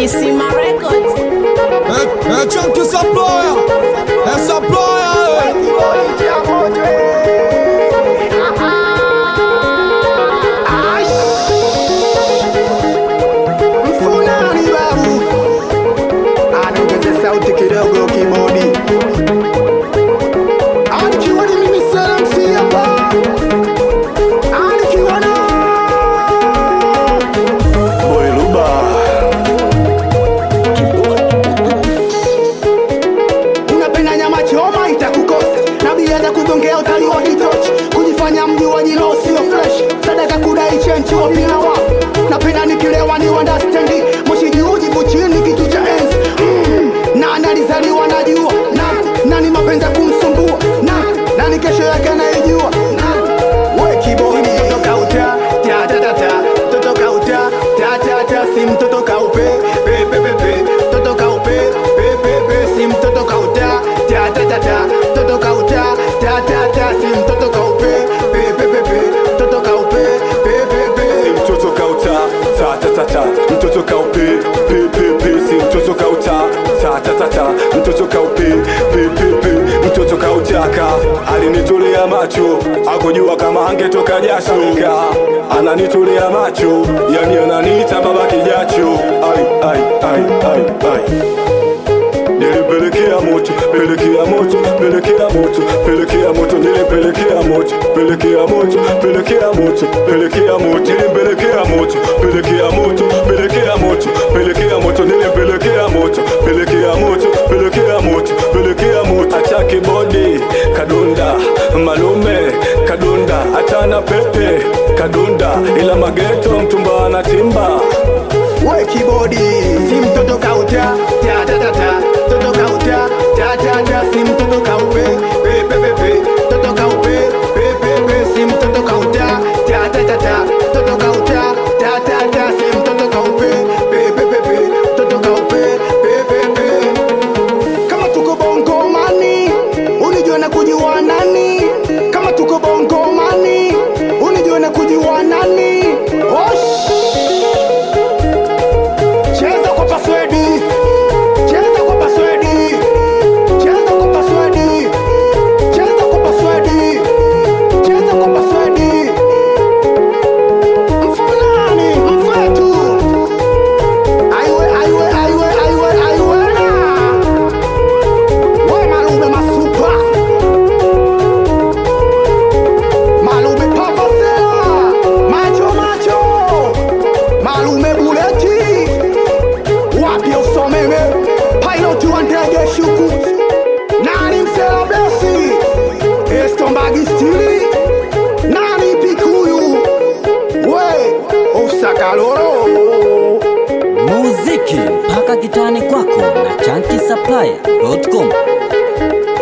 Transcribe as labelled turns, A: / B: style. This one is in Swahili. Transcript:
A: Kisima Records.
B: É, é tchan que saploia, é saploia,
C: Mfunani babu anaongeza sauti kidogo kibodi anikiwa ni mimi salamsi hapa anikiwa na
D: Boiluba
C: unapenda nyama choma itakukosa na bia za kugongea utali wa kitochi kujifanya mji wa jino sio fresh sadaka kudai chenchi wapina wa napenda nikilewa ni wandastendi moshi juu jivu chini kitu cha enzi mm. nani alizaliwa najua nani nani mapenzi ya kumsumbua nani nani kesho yake anaijua nani we kibodi mtoto kauta ta ta ta ta mtoto kauta ta ta ta si mtoto kaupe pe pe pe pe mtoto kaupe pe pe pe si mtoto kauta ta ta ta ta mtoto kauta ta ta ta si mtoto kaupe pe pe pe pe mtoto kaupe pe pe pe
D: mtoto kauta ta ta ta ta mtoto kaupe pe pe pe si mtoto kauta ta ta ta ta mtoto kaupe pe pe pe mtoto kautaka alinitolea macho akujua kama angetoka jasho Nika, ananitolea macho yani ananiita baba kijacho ai ai ai ai ai nilipelekea moto pelekea moto pelekea moto pelekea moto nilipelekea moto pelekea moto pelekea moto pelekea moto nilipelekea moto pelekea moto pelekea moto pelekea moto nilipelekea moto pelekea moto pelekea moto pelekea moto atake bodi kadunda malume kadunda atana pepe kadunda ila mageto mtumba anatimba
C: we kibodi si mtoto kauta ta ta ta ta mtoto kauta ta ta ta si mtoto kaupe pe pe pe pe mtoto kaupe pe pe pe si mtoto kauta ta ta ta ta mtoto kauta ta ta ta si mtoto kaupe pe pe pe pe mtoto kaupe pe pe pe kama tuko bongo mani unijue na kujua nani kama tuko bongo mani unijue na kujua nani Osh! Cheza kwa paswedi, cheza kwa paswedi, cheza kwa paswedi, cheza kwa paswedi, cheza kwa paswedi. Mfulani, mfetu. Aiwe, aiwe, aiwe, aiwe, aiwe na. We Malube masupa. Malube pavasela. Macho, macho. Malume buleti wapi usomeme pilot wa ndege shuku nani msela blesi estombagi stili nani pikuyu we usakaloro
E: muziki mpaka kitani kwako na chanki supplier.com